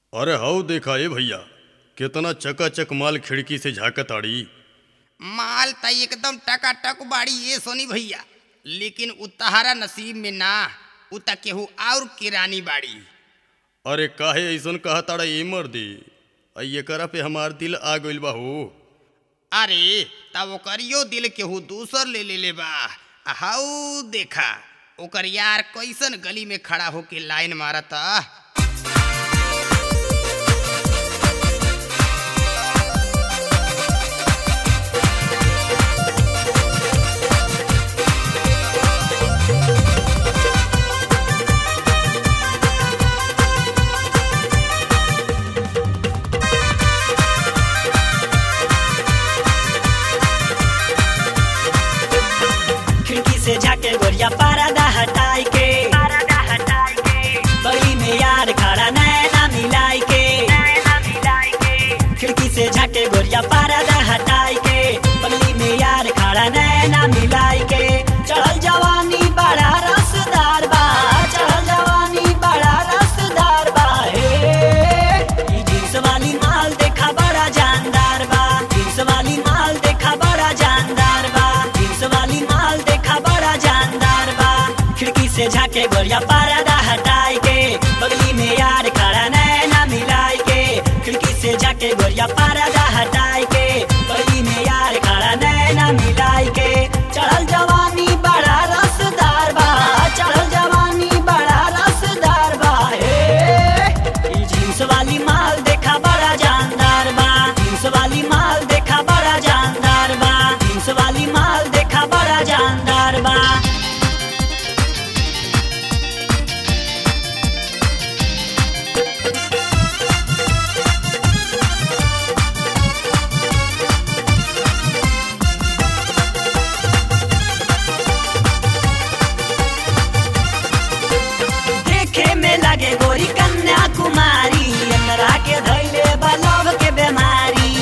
अरे हऊ देखा ए भैया केतना चकाचक माल खिड़की से झाकत आड़ी माल त एकदम टकाटक बाड़ी ये सोनी भैया लेकिन उ तहारा नसीब में ना उ त केहू और किरानी बाड़ी अरे काहे ऐसन कहा ताड़ा ए मर्दी आ एकरा पे हमार दिल आ गइल बा हो अरे तब ओकरियो दिल केहू दूसर ले ले ले बा आ हाउ देखा ओकर यार कैसन गली में खड़ा होके लाइन मारता खिड़की से झाके गोरिया पारदा हटाई के बगली में यार खड़ा नैना मिलाई के खिड़की से झाके गोरिया पारदा हटाई के बगली में यार खड़ा नैना मिलाई के चढ़ल जवानी बड़ा रसदार बा चढ़ल जवानी बड़ा रसदार बा हे ई जींस वाली माल देखा बड़ा जानदार बा जींस वाली माल देखा बड़ा जानदार बा जींस वाली माल देखा बड़ा जानदार बा खिड़की से झाके गोरिया पर्दा हटाई के बगली में यार खड़ा नैना मिलाई के खिड़की से झाके गोरिया पर्दा हटाई के बगली में यार खड़ा नैना मिलाई के चढ़ल जवानी बड़ा रसदार बा चढ़ल जवानी बड़ा रसदार बा हे ई जींस वाली माल देखा बड़ा जानदार बा जींस वाली माल देखा बड़ा जानदार बा जींस वाली माल देखा बड़ा जानदार बा देखे में लगे गोरी कन्या कुमारी एकरा के धैले बलव के बीमारी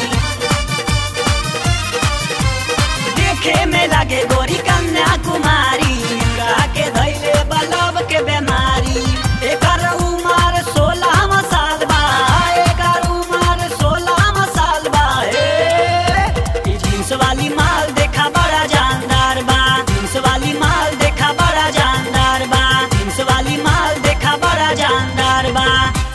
देखे में लगे गोरी कन्या कुमारी एकरा के धैले बलव के बीमारी एकर उमर सोलह साल बा एकर उमर सोलह साल बा हे ई जींस वाली माल देखा बड़ा जानदार बा जींस वाली माल देखा बड़ा जानदार बा जींस वाली माल देखा बड़ा जानदार बा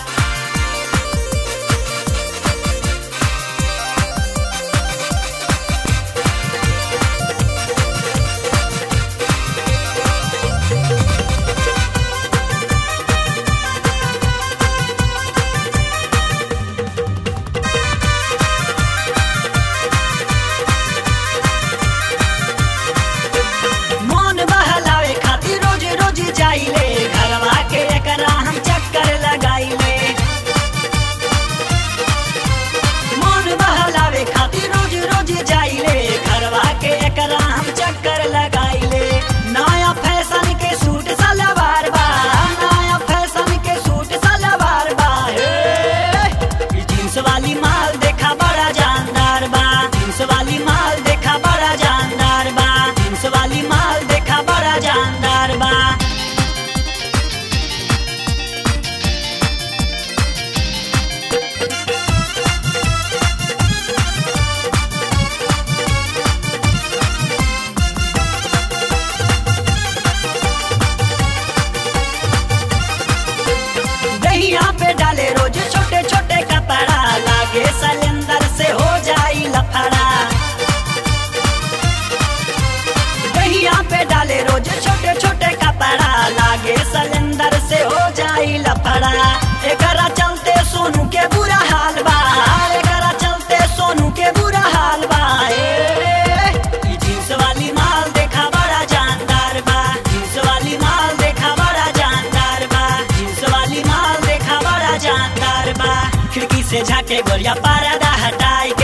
मन बहलावे खातिर रोज रोज जाइले घरवा के एकरा हम चक्कर लगाइले मन बहलावे खातिर रोज रोज जाइले घरवा के एकरा हम चक्कर लगाइले नया फैशन के सूट सलवार बा नया फैशन के सूट सलवार बा हे ई जींस वाली माल देखा बड़ा जानदार बा जींस वाली माल देखा बड़ा जानदार बा जींस वाली माल देखा बड़ा जानदार बा दहिया पे डाले रोज छोटे छोटे कपड़ा लागे सिलेंडर से हो जाई लफड़ा दहिया पे डाले रोज छोटे छोटे कपड़ा लागे सिलेंडर से हो जाई लफड़ा एकरा चलते सोनू के बुरा हाल बा एकरा चलते सोनू के बुरा हाल बा ए, ई जींस वाली माल देखा बड़ा जानदार बा जींस वाली माल देखा बड़ा जानदार बा जींस वाली माल देखा बड़ा जानदार बा खिड़की से झाके गोरिया पर्दा हटाई के